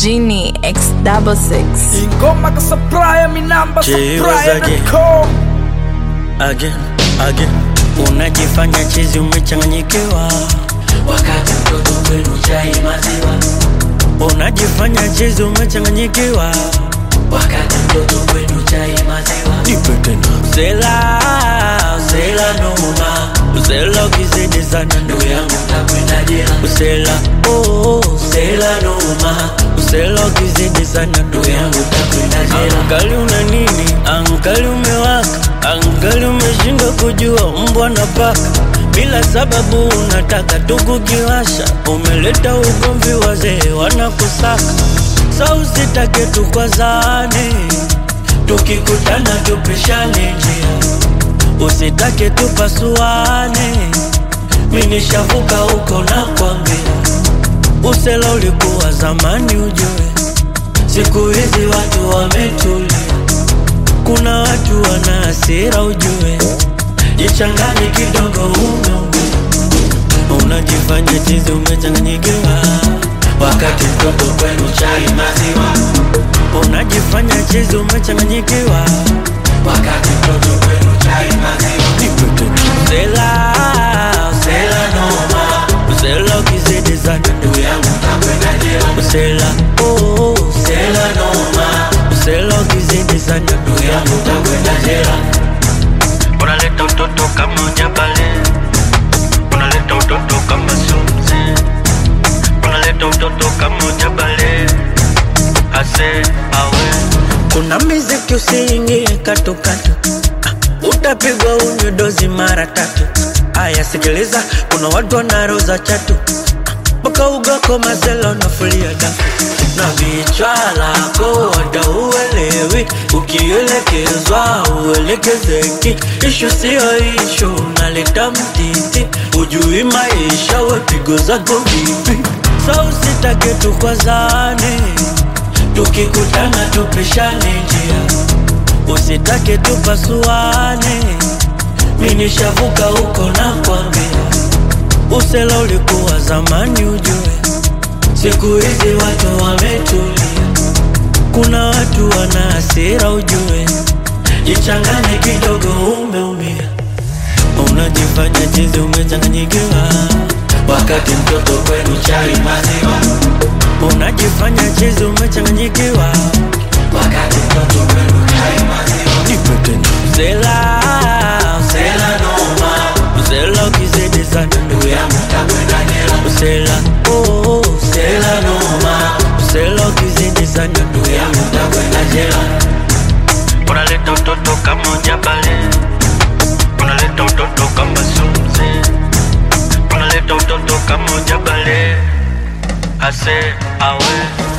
Genie X double six. ingoma ka supplier mi namba Je, supplier wazaje? na com again again unajifanya chizi umechanganyikiwa wakati mtoto kwenu chai maziwa unajifanya chizi umechanganyikiwa wakati mtoto kwenu chai maziwa nipe tena usela usela noma usela ukizidi sana ndugu ndugu yangu yangu takwenda jela usela oh, usela noma usela ukizidi sana ndugu ndugu yangu yangu takwenda jela Angali una nini? Angali umewaka, angali umeshindwa kujua mbwa na paka. Bila sababu unataka tu kukiwasha, umeleta ugomvi, wazee wanakusaka. Sa usitake tukwazane, tukikutana tupishane njia, usitake tupasuane. Mi nishavuka huko na kwambia, usela ulikuwa zamani ujue Siku hizi watu wametulia, kuna watu wana hasira ujue, jichanganye kidogo umeumia, unajifanya chizi umechanganyikiwa, wakati mtoto kwenu chai maziwa unajifanya chizi umechanganyikiwa, wakati mtoto kwenu chai maziwa usela usela noma, usela ukizidi sana ndugu ndugu yangu takwenda jela usela oh, usela noma, usela ukizidi sana ndugu ndugu yangu yangu takwenda jela unaleta utoto kama ujabale, unaleta utoto kama sumzi, unaleta utoto kama ujabale, ase awe. Kuna miziki usiingie katukatu, ah, utapigwa unywe dozi mara tatu. Aya, sikiliza, kuna watu wanaroza chatu mpaka ugako mazela unafulia dafu na vichwa lako wada uelewi, ukielekezwa uelekezeki. Ishu siyo ishu, unaleta mtiti, ujui maisha, wepigo zako vipi? Sa usitake tukwazane, tukikutana tupishane njia, usitake tupasuane. Mi nishavuka huko na kwambia Usela ulikuwa zamani ujue, siku hizi watu wametulia, kuna watu wana hasira ujue, jichanganye kidogo, umeumia, unajifanya chizi umechanganyikiwa, wakati mtoto kwenu chai maziwa unajifanya chizi umechanganyikiwa, wakati mtoto kwenu chai maziwa nipe tena usela usela noma, usela ukizidi sana ndugu ndugu yangu takwenda jela Usela, oh, usela noma Usela ukizidi sana ndugu ndugu yangu yangu takwenda jela Unaleta utoto kama ujabale Unaleta utoto kama sumzi Unaleta utoto kama ujabale Ase, awe